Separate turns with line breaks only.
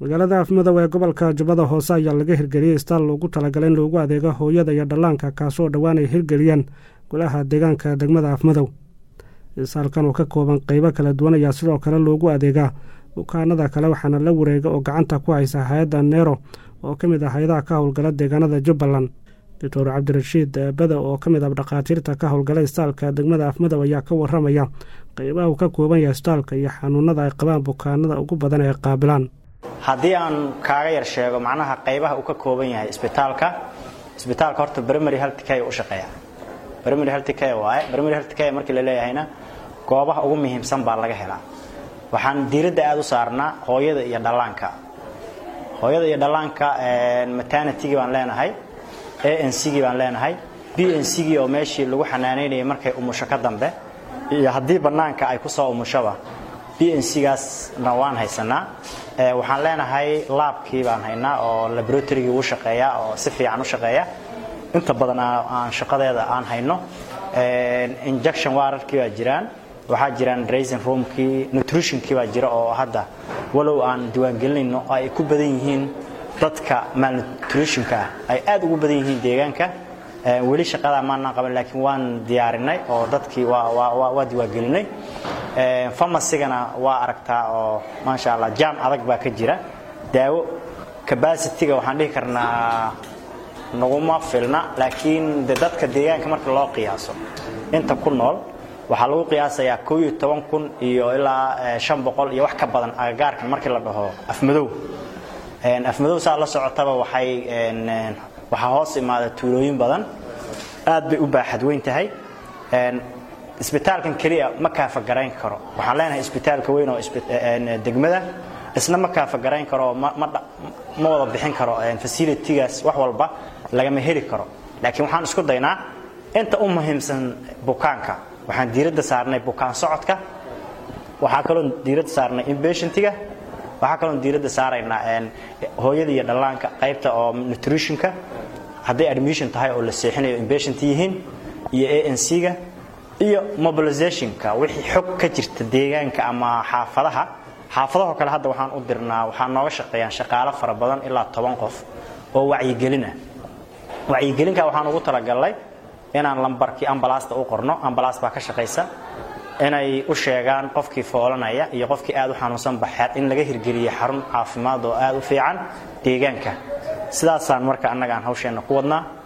magaalada afmadow ee gobolka jubbada hoose ayaa laga hirgeliyey istaal loogu talagalay in loogu adeego hooyada iyo dhallaanka kaasoo dhowaan ay hirgeliyeen golaha deegaanka degmada afmadow istaalkan oo ka kooban qeybo kala duwan ayaa sidoo kale loogu adeegaa bukaanada kale waxaana la wareega oo gacanta ku haysa hay-adda neero oo ka mid ah hay-adaha ka howlgala deegaanada jubbaland doctor cabdirashiid bada oo ka mid ah dhakhaatiirta ka howlgala istaalka degmada afmadow ayaa ka waramaya qeybaha uu ka kooban yahay istaalka iyo xanuunada ay qabaan bukaanada ugu badan ee qaabilaan
haddii aan kaaga yar sheego macnaha qaybaha uu ka kooban yahay isbitaalka isbitaalka horta primary health care u shaqeeya primary health care waaye primary health care markii la leeyahayna goobaha ugu muhiimsan baa laga helaa waxaan diiradda aada u saarnaa hooyada iyo dhallaanka hooyada iyo dhallaanka maternitygii baan leenahay a n c gii baan leenahay b n c gii oo meeshii lagu xanaanaynayay markay umusho ka dambe iyo haddii bannaanka ay ku soo umushoba b n c gaasna waan haysanaa waxaan leenahay laabkii baan haynaa oo laboratorygii uu shaqeeya oo si fiican u shaqeeya inta badan aan shaqadeeda aan hayno injection waararkii baa jiraan waxaa jiraan drasing roomkii nutritionkii baa jira oo hadda walow aan diiwaangelinayno ay ku badan yihiin dadka malnutritionka ay aad ugu badan yihiin deegaanka weli shaqadaa maanaan qaban laakiin waan diyaarinay oo dadkii waa diiwaangelinay farmacygana waa aragtaa oo maasha allah jaam adag baa ka jira daawo cabacityga waxaan dhihi karnaa naguma filna laakiin de dadka deegaanka marka loo qiyaaso inta ku nool waxaa lagu qiyaasayaa koo iyo toban kun iyo ilaa shan boqol iyo wax ka badan agagaarkan markii la dhaho afmadow afmadow saa la socotaba waxay waxaa hoos imaada tuulooyin badan aad bay u baaxad weyn tahay isbitaalkan keliya ma kaafagarayn karo waxaan leenahay isbitaalka weyn oo degmada isna ma kaafagarayn karo ma wada bixin karo facilitygaas wax walba lagama heli karo laakiin waxaan isku daynaa inta u muhiimsan bukaanka waxaan diiradda saarnay bukaan socodka waxaa kaloo diiradda saarnay inbatientiga waxaa kaloo diiradda saaraynaa hooyada iyo dhallaanka qaybta oo nutritionka hadday admission tahay oo la seexinayo inbatient yihiin iyo a n c-ga iyo mobilizationka wixii xog ka jirta deegaanka ama xaafadaha xaafadahoo kale hadda waxaan u dirnaa waxaa nooga shaqeeyaan shaqaalo fara badan ilaa toban qof oo wacyigelina wacyigelinka waxaan ugu talagalnay inaan lambarkii ambalaasta u qorno ambalaas baa ka shaqaysa inay u sheegaan qofkii foolanaya iyo qofkii aad u xanuunsan baxeed in laga hirgeliye xarun caafimaad oo aad u fiican deegaanka sidaasaan marka annaga aan hawsheenna ku wadnaa